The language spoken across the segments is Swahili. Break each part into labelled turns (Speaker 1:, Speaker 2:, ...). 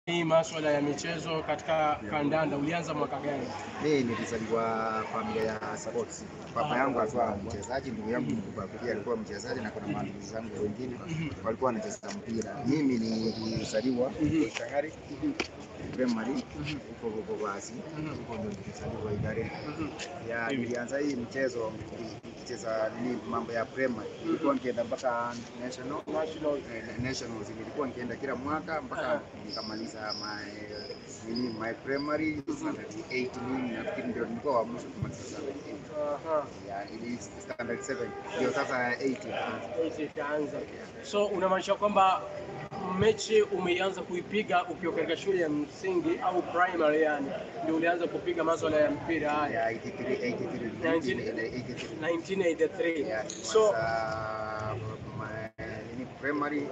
Speaker 1: hii maswala ya michezo katika kandanda ulianza mwaka gani?
Speaker 2: Mimi nilizaliwa familia ya sports. Baba
Speaker 1: Ah.
Speaker 2: yangu alikuwa mchezaji, ndugu yangu mkubwa pia alikuwa mchezaji, na kuna mandugu zangu wengine walikuwa wanacheza mpira. Mimi nilizaliwa Shangari primary huko huko basi, huko ndio nilizaliwa Idare. Ya nilianza hii mchezo nikicheza nini, mambo ya primary, nilikuwa nikienda mpaka national
Speaker 1: National.
Speaker 2: eh, nationals, nilikuwa nikienda kila mwaka mpaka nikamaliza my nini my primary standard 8 nini, nafikiri ndio nilikuwa wa mwisho kumaliza standard 8
Speaker 1: Aha.
Speaker 2: ya ili standard 7 ndio sasa 8 ikaanza.
Speaker 1: Mechi ikaanza. So unamaanisha kwamba mechi umeianza kuipiga ukiwa katika shule ya msingi au primary, yani ndio ulianza kupiga maswala ya mpira haya
Speaker 2: ya 83 83
Speaker 1: Nineteen-
Speaker 2: 83
Speaker 1: 1983.
Speaker 2: ya
Speaker 1: So
Speaker 2: sasa my nini primary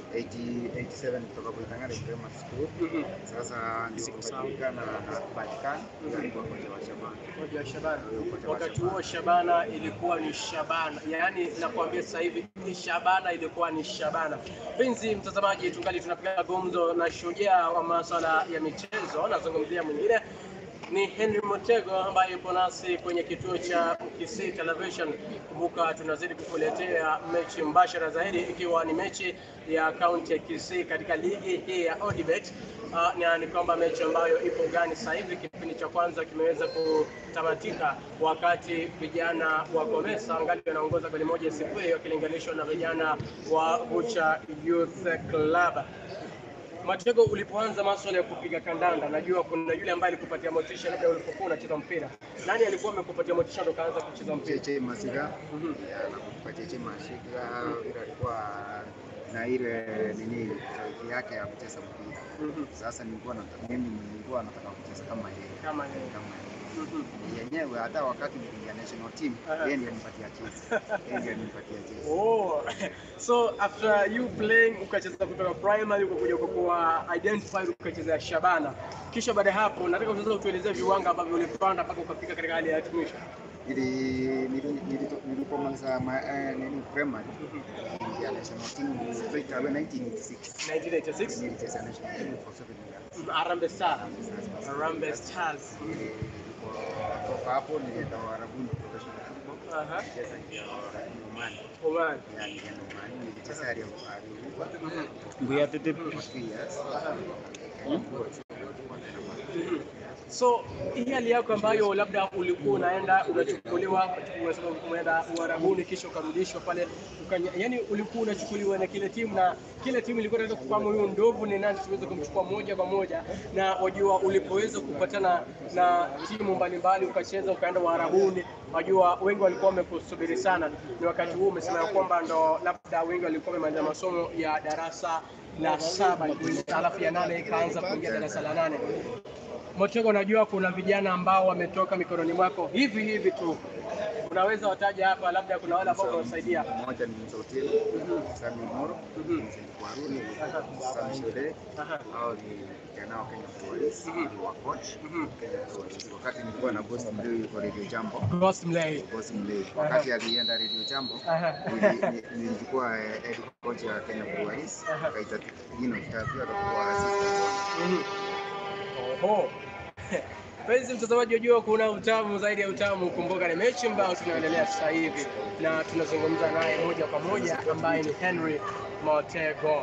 Speaker 2: 80 87 kutoka Buitangare primary school
Speaker 1: mhm,
Speaker 2: sasa ndio
Speaker 1: Siku sawa.
Speaker 2: kupatikana na Vatican ndio alikuwa kocha wa Shabana
Speaker 1: Koja Shabana.
Speaker 2: Kocha wa
Speaker 1: Wakati
Speaker 2: Shabana.
Speaker 1: huo Shabana ilikuwa ni Shabana, yaani nakwambia sasa hivi ni Shabana ilikuwa ni Shabana. Mpenzi mtazamaji, tungali tunapiga gumzo na shujaa wa masuala ya michezo, nazungumzia mwingine ni Henry Motego ambaye yupo nasi kwenye kituo cha Kisii Television. Kumbuka tunazidi kukuletea mechi mbashara zaidi, ikiwa ni mechi ya kaunti ya Kisii katika ligi hii ya Odibet. Uh, na ni kwamba mechi ambayo ipo gani sasa hivi, kipindi cha kwanza kimeweza kutamatika, wakati vijana wa Komesa angali wanaongoza goli moja sifuri wakilinganishwa na vijana wa Bucha Youth Club. Matego, ulipoanza maswala ya kupiga kandanda, najua kuna yule ambaye alikupatia motisha labda ulipokuwa unacheza mpira. Nani alikuwa amekupatia motisha ndo kaanza kucheza mpira?
Speaker 2: Cheche Masika
Speaker 1: Mhm.
Speaker 2: ya nakumbuka Cheche Masika vile alikuwa na ile nini sauti yake ya kucheza mpira.
Speaker 1: Mhm.
Speaker 2: Sasa nilikuwa na mimi nilikuwa nataka kucheza kama yeye
Speaker 1: Kama yeye.
Speaker 2: kama yeye
Speaker 1: Mhm.
Speaker 2: yenyewe hata wakati nikiingia national team
Speaker 1: Aha.
Speaker 2: yeye ndiye alinipatia chance yeye ndiye alinipatia chance
Speaker 1: Oh, so after you playing ukacheza kutoka primary ukakuja ukakuwa identified ukacheza Shabana, kisha baada ya hapo nataka sasa utuelezee viwanga ambavyo ulipanda mpaka ukafika katika hali ya hatimisho.
Speaker 2: ili nili- nili- nilipomaliza ma- eh, nini primary ya national team straight away 1986
Speaker 1: 1986
Speaker 2: nilicheza national team for seven years
Speaker 1: Harambee Stars. Harambee Stars.
Speaker 2: Kutoka hapo nilienda Uarabuni professional football.
Speaker 1: Aha.
Speaker 2: Nilicheza Oman.
Speaker 1: Oman.
Speaker 2: Ya, nilienda Oman. Nilicheza Al Hilal
Speaker 3: Mbuya tete
Speaker 2: for three years.
Speaker 1: Mhm. So hii hali yako ambayo labda ulikuwa unaenda unachukuliwa, umesema umeenda Uarabuni kisha ukarudishwa pale ukanya, yani ulikuwa unachukuliwa na kile timu na kile timu ilikuwa inataka kufahamu huyu ndovu ni nani, tuweze kumchukua moja kwa moja, na wajua, ulipoweza kupatana na timu mbalimbali ukacheza ukaenda Uarabuni, wajua wengi walikuwa wamekusubiri sana. Ni wakati huu umesema ya kwamba ndo labda wengi walikuwa wamemaliza masomo ya darasa la saba, alafu ya nane ikaanza kuingia darasa la nane. Motego, najua kuna vijana ambao wametoka mikononi mwako hivi hivi tu, unaweza wataja hapa, labda kuna wale ambao unawasaidia.
Speaker 2: Mmoja ni Msotelo, Sami Moro, Vincent Kwaruni, Sam Shule.
Speaker 1: Aha.
Speaker 2: Hao ni vijana wa Kenya Police, ni wa coach Kenya Police. Wakati nilikuwa na Ghost Mlei kwa Radio Jambo,
Speaker 1: Ghost Mlay.
Speaker 2: Ghost Mlei, wakati alienda Radio Jambo
Speaker 1: Aha.
Speaker 2: nili- ni- nilikuwa eh, head coach ya Kenya Police, akaita jina kitatu akakuwa assistant wake.
Speaker 1: Mhm. Oho. Mpenzi mtazamaji, wajua kuna utamu zaidi ya utamu. Kumbuka ni mechi ambayo tunaendelea sasa hivi na tunazungumza naye moja kwa moja ambaye ni Henry Motego.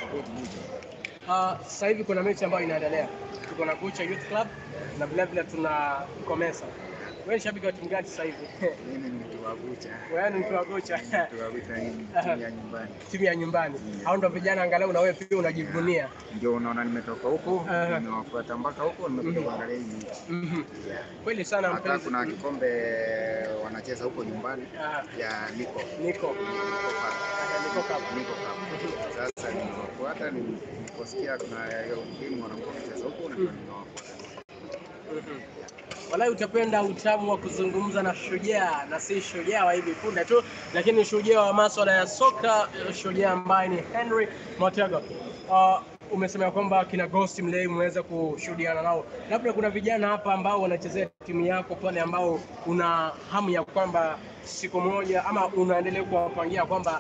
Speaker 1: Uh, sasa hivi kuna mechi ambayo inaendelea, tuko na Bucha Youth Club na vile vile tuna Komesa. Wewe ni shabiki wa timu gani sasa hivi?
Speaker 2: Mimi ni mtu wa Bucha,
Speaker 1: Wewe ni mtu wa Bucha,
Speaker 2: mtu wa Bucha ni timu ya nyumbani.
Speaker 1: timu ya nyumbani. Hao ndo vijana angalau na wewe pia unajivunia.
Speaker 2: Ndio unaona nimetoka huko,
Speaker 1: Aha.
Speaker 2: nimewafuata mpaka huko, nimekuja kuangalia hii mechi.
Speaker 1: Mhm.
Speaker 2: Yeah.
Speaker 1: Kweli sana
Speaker 2: Hata
Speaker 1: mpenzi.
Speaker 2: kuna kikombe wanacheza huko nyumbani
Speaker 1: Ah,
Speaker 2: ya Niko
Speaker 1: Niko.
Speaker 2: Niko Cup.
Speaker 1: Niko Cup.
Speaker 2: Niko Cup. Sasa nimewafuata, niliposikia kuna hiyo timu wanakuwa kucheza huko, na nimewafuata.
Speaker 1: Mhm. Walai utapenda utamu wa kuzungumza na shujaa na si shujaa wa hivi punde tu, lakini shujaa wa maswala ya soka, shujaa ambaye ni Henry Motego. Uh, umesema ya kwamba kina Ghost Mlei mmeweza kushuhudiana nao, labda kuna vijana hapa ambao wanachezea timu yako pale, ambao una hamu ya kwamba siku moja ama unaendelea kuwapangia kwamba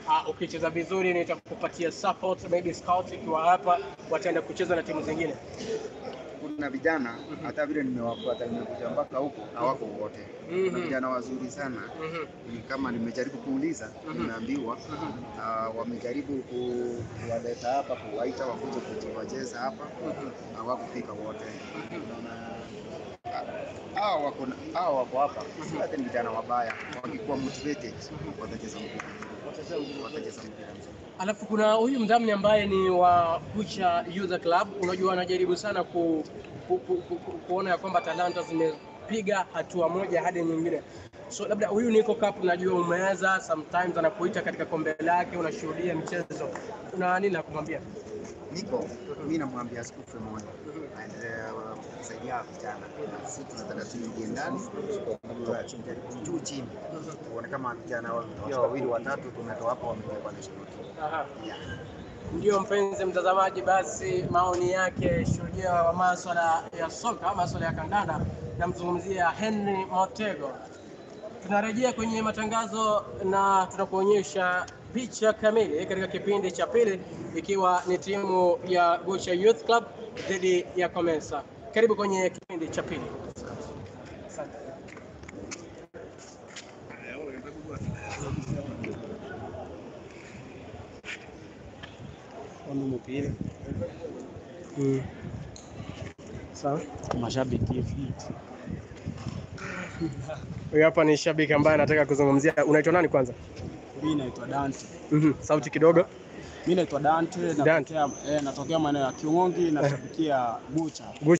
Speaker 1: uh, ukicheza vizuri nitakupatia support, maybe scout ikiwa hapa wataenda kucheza na timu zingine.
Speaker 2: Kuna vijana hata vile nimewafuata nimekuja mpaka huko hawako wote. Kuna
Speaker 1: Mhm.
Speaker 2: vijana wazuri sana
Speaker 1: Mhm.
Speaker 2: ni kama nimejaribu kuuliza,
Speaker 1: Mhm.
Speaker 2: nimeambiwa
Speaker 1: Mhm.
Speaker 2: ah, wamejaribu ku- kuwaleta hapa, kuwaita wakuje kuji- wacheze hapa,
Speaker 1: Mhm.
Speaker 2: hawakufika wote. Na- ah, Hawa wako na- hawa wako hapa, si hata ni vijana wabaya, wakikuwa motivated watacheza mpira, watacheza mpira mzuri.
Speaker 1: Alafu kuna huyu mdhamini ambaye ni wa Kucha Youth Club, unajua anajaribu sana ku, ku, ku, ku, ku, kuona ya kwamba talanta zimepiga hatua moja hadi nyingine. So labda huyu Nico Cup najua umeweza, sometimes anakuita katika kombe lake, unashuhudia mchezo, una nini la kumwambia?
Speaker 2: Niko mi namwambia asikufe moyo, aendelee kusaidia vijana. Sisi tunataka tuingie ndani, tujaribu juu chini, tuone kama vijana wa- pia wawili watatu tumetoa hapo wamepelekwa national team.
Speaker 1: Aha.
Speaker 2: Yeah.
Speaker 1: Ndio mpenzi mtazamaji, basi maoni yake shujaa wa maswala ya soka, maswala ya kandanda, namzungumzia Henry Motego. Tunarejea kwenye matangazo na tunakuonyesha picha kamili katika kipindi cha pili, ikiwa ni timu ya Gocha Youth Club dhidi ya Comensa. Karibu kwenye kipindi cha pili. Asante.
Speaker 3: mpira
Speaker 1: Mm. Sawa.
Speaker 3: mashabiki hivi.
Speaker 1: Huyu hapa ni shabiki ambaye anataka kuzungumzia. Unaitwa nani kwanza?
Speaker 3: Mimi naitwa Dante.
Speaker 1: Mhm. Sauti kidogo.
Speaker 3: Mimi naitwa Dante,
Speaker 1: Dante.
Speaker 3: natokea eh, natokea maeneo ya Kiungongi, nashabikia Bucha.